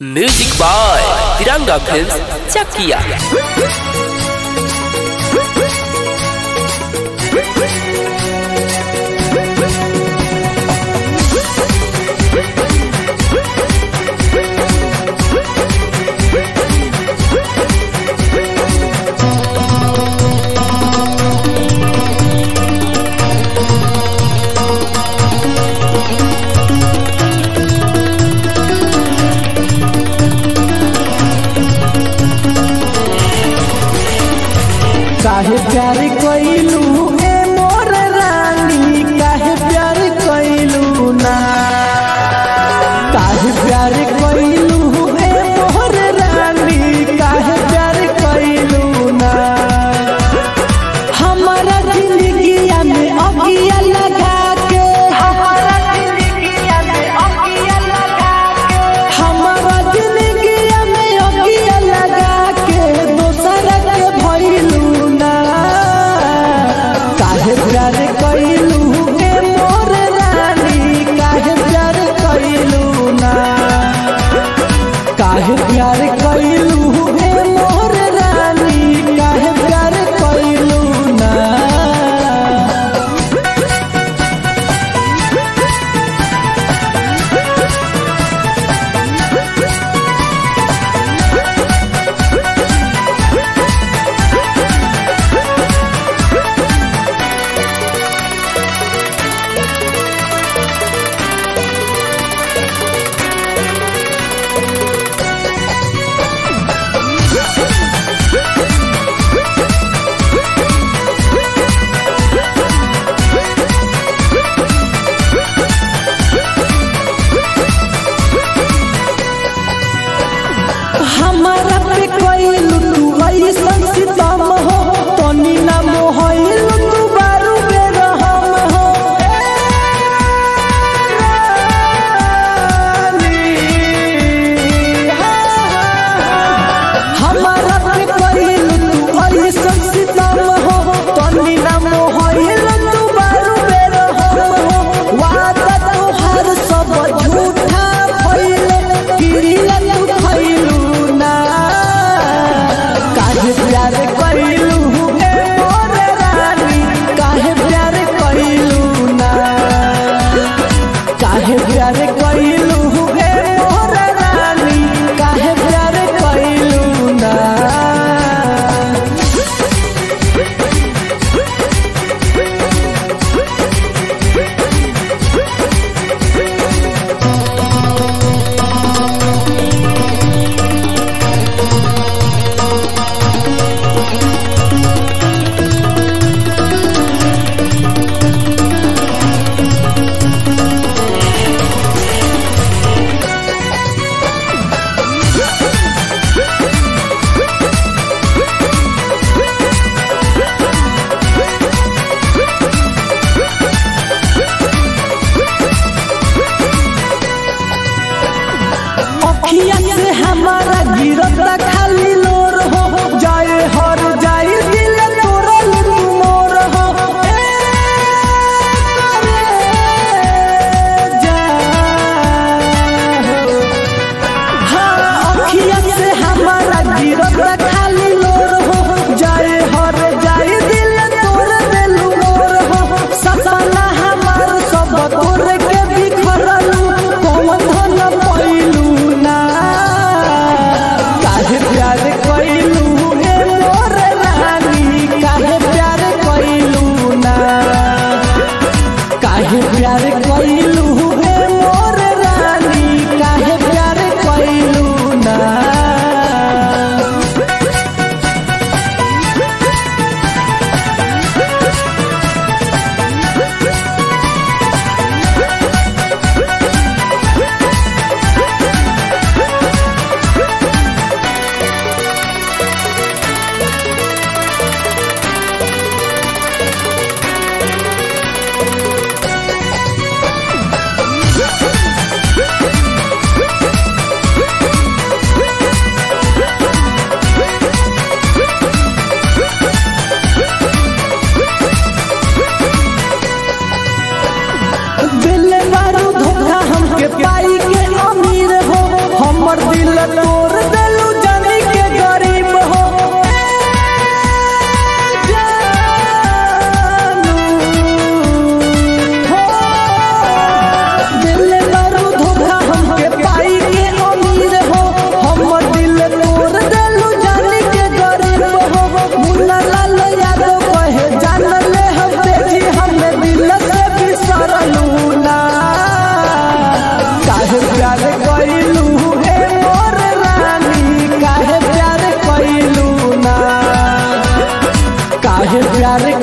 music by Tiranga film Chakiya काहे प्यार कइलू ए मोर रानी काहे प्यार कइलू ना काहे प्यार कइलू ए मोर रानी काहे प्यार कइलू ना हमारा जिंदगिया में अगिया लगा के हमारा जिंदगिया में अगिया लगा के हमारा जिंदगिया में अगिया लगा के दोसर के भइलू ना काहे प्यार कइलू के मोर रानी काहे प्यार कइलू ना काहे प्यार कइलू हे मोर रानी काहे प्यार कइलू ना हमारा पे कइलू तू ऐसन सितम हो तनी ना मोहइलू तू बारू बेरहम हो हमारा पे कइलू तू ऐसन सितम हो तनी ना मोहइलू तू बारू बेरहम हो वादा तोहार सब झूठा भइले गिरिला तू भइलू ना काहे प्यार कइलू ए मोर रानी काहे प्यार कइलू ना काहे प्यार कइलू ए मोर रानी काहे प्यार कइलू ना अखिया से हमारा गिरता खाली लोर हो जाए हर जाए दिल तोरल तू मोर हो ए जा हाँ अखिया से हमारा गिरता खाली लोर हो जाए हर जाए दिल तोर देलू मोर हो सपना हमार सब तोर के बिखरलू कौन धन पैलू ना दिल तोड़ देलू जानी के गरीब हो दिल मारू धोखा हमके पाई के अमीर हो हमर दिल तोड़ देलू जानी के गरीब हो मुन्ना लाल यादव कहे जान ले हम बेटी हमें दिल से बिसरलू ना काहे प्यार कइलू हे मोर रानी काहे प्यार कइलू ना काहे प्यार